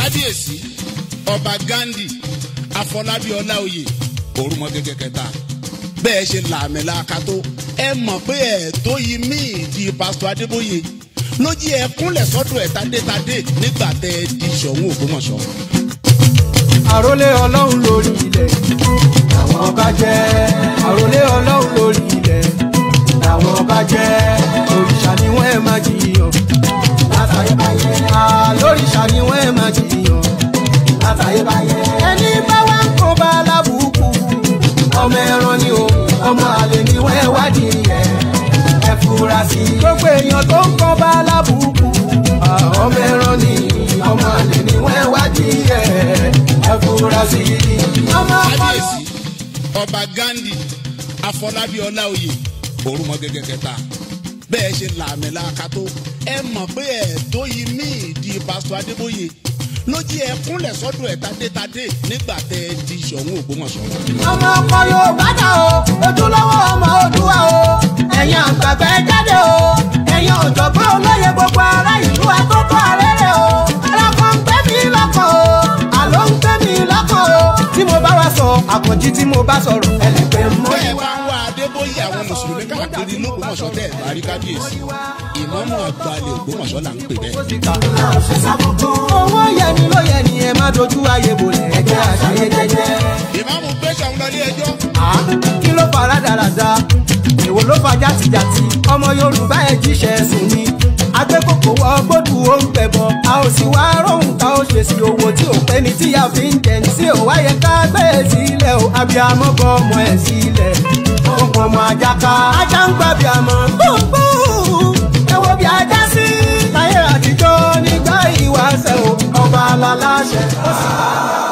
kábíyèsí ọba gandhi afọlábí ọláòyè òrùmọgẹgẹ kẹta bẹ́ẹ̀ ṣe làmìlaka tó ẹ mọ̀ pé ẹ̀ tó yí míì di pásítọ̀ adébóyè ló jí ẹ kúnlẹ̀ sọ́dọ̀ ẹ̀ tádétadé nígbà tẹ́ ẹ di ṣọ̀ún ògbómọ̀ṣọ́. àrólé ọlọ́run lórí ilẹ̀ làwọn ọba jẹ́ àrólé ọlọ́run lórí ilẹ̀ làwọn ọba jẹ́ òrìṣà ni wọ́n ẹ̀ máa jiyàn látàyébáyé àlóríṣà ni wọ́n ẹ̀ máa jiyàn látàyébáyé ẹni bá wá ń kó bá lábùkù ọmọ ẹran ni o ọmọ àlè ni wọ́n ẹ̀ wádìí ẹ̀ ẹ fura sí i gbogbo èèyàn tó ń kọ́ bá lábùkù ọmọ ẹran ni ọmọ àlè ni wọ́n ẹ̀ wádìí ẹ̀ ẹ fura sí i ọmọ ọpọlọ. kábíyèsí ọba gandhi afọlábí ọláòyè òrùmọgẹgẹ kẹta bẹ́ẹ̀ ṣe làmìlaka tó ẹ mọ̀ pé ẹ̀ tó yí míì di pásítọ̀ adébóyè ló jí ẹ kúnlẹ̀ sọ́dọ̀ ẹ̀ tádétadé nígbà tẹ́ ẹ di ṣọ̀ún ògbómọ̀ṣọ́. ọmọ ọkọ yorùbá dà o ojúlówó ọmọ òdùwà o ẹ̀yin àgbàgbà ẹ jáde o ẹ̀yin ọ̀jọ̀gbọ́n olóye gbogbo ará ìlú àkókò àrẹ́rẹ́ o ẹlọ́kọ̀ ń gbé mi lọ́kọ̀ o àlọ́ ń gbé mi lọ́kọ̀ o tí mo bá wá sọ àkànjí tí mo bá sọ̀rọ̀ ẹ lè pè mọ́ bẹ́ẹ̀ bá ń wá adébóyè àwọn mùsùlùmí káàkiri lógbómọ̀ṣọ́ tẹ̀ bá rí kábíyèsí ìmọ̀ọ́mù àgbàlẹ̀ ògbómọ̀ṣọ́ là ń pè bẹ́ẹ̀. owó yẹni ló yẹni ẹ má dojú ayé bolẹ̀ ẹgbẹ́ àṣàyé jẹjẹ. ìmáàmù gbèsè àwọn lọ ní ẹjọ́ Ah, kí ló fa rádaràda èwo ló fa játijàti ọmọ yorùbá ẹ jíṣẹ́ sùn ni agbẹ́kòkò wọ gbódù ó ń pẹ̀bọ a ò sì wá róhùn tá ó ṣe sí owó tí ò pé ní tíyà fi ń jẹ ní sí ò wáyé ká gbé e sílẹ̀ o abiyamọ bọ ọmọ ẹ̀ sílẹ̀ ó ń pọn ọmọ ajá ká ajá ń gbà bíamọ gbogbo ẹ wo bí ajá sí láyé àtijọ́ nígbà ìwáṣẹ̀ o ọba aláṣẹ ó sì bá a.